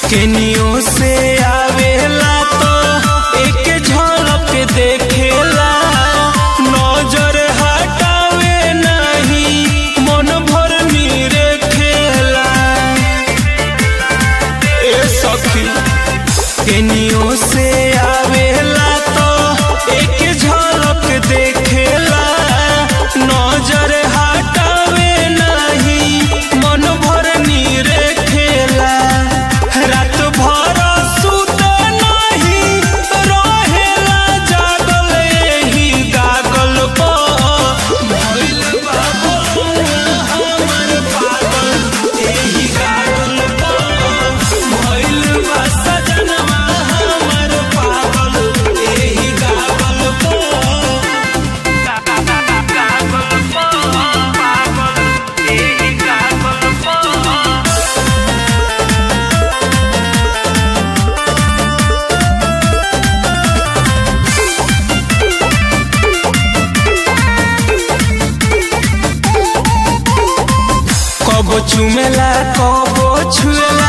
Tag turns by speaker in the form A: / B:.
A: केनियो से आवेला तो एक झलक देखेला नजर हटावे नहीं मन भर नीरे खेला ए सखी केनियो से आवेला तो एक झलक देखेला नजर हटावे नहीं मन भर नीरे खेला रात भर सुत नहीं रहेला जागल एही गागल पर भइल बा बउआ हमर पागल एही गागल पर भइल बा सजनवा हमर पागल एही गागल पर कबो चुमेला कबो छुएला